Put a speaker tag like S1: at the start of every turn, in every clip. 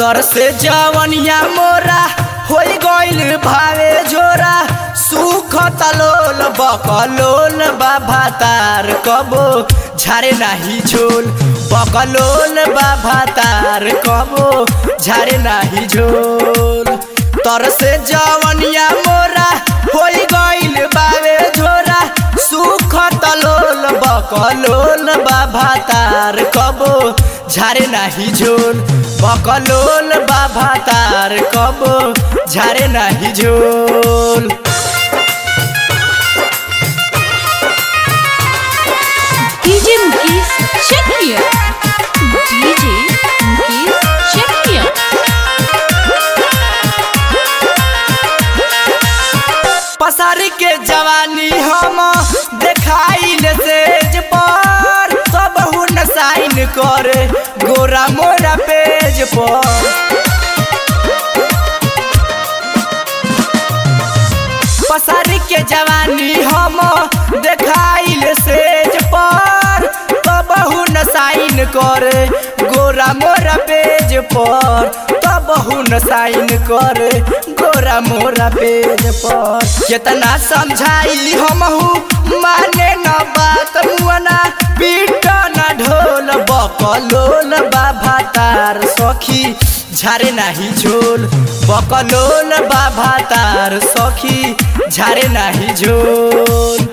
S1: तर से जवनिया मोरा हो गइल भावे झोरा सुख तलोल बकलोल बाबा तार कबो झारे नाही झोल बकलोल बाबा तार कबो झारे नाही झोल तर से जवनिया मोरा हो गइल बावे झोरा सुख तलोल बकलोल बाबा तार कबो झारे नाही झोल बकलोल बाबा तार कबो झारे नाही झोल
S2: DJ Mukesh check here. DJ Mukesh check here.
S1: पसारी के जवानी हम देखाइल सेज पर सब हुन साइन करे गोरा मोरा पेज पर पसारी के जवानी हम देखाइल सेज पर तब हुन साइन करे गोरा मोरा पेज पर तब हुन साइन करे गोरा मोरा पेज पर केतना समझाई हमहू माने न बात मुअना पीट न ढोल बकलोल बाबा तार सखी झारे नाही झोल बकलोल बाबा तार सखी झारे नाही झोल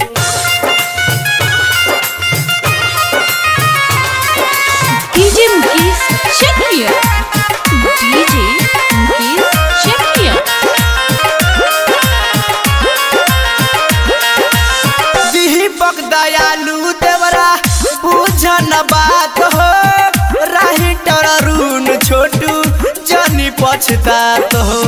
S2: DJ Mukesh check here. DJ Mukesh check here.
S1: दीपक दयालु देवरा बुझन बात हो राही टरून छोटू जनी पछतात हो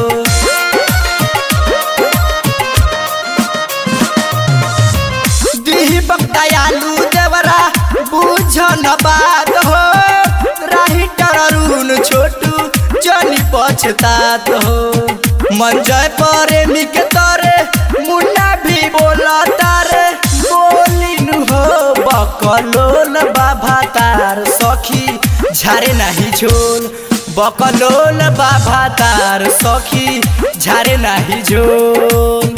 S1: दीपक दयालु देवरा बुझन बात हो राही टरून छोटू जनी पछतात हो मंजय प्रेमी के तरे मुन्ना भी बोला तारे बोलिनु हो बकलोल बाबा तार सखी झारे नाही झोल बकलोल बाबा तार सखी झारे नाही झोल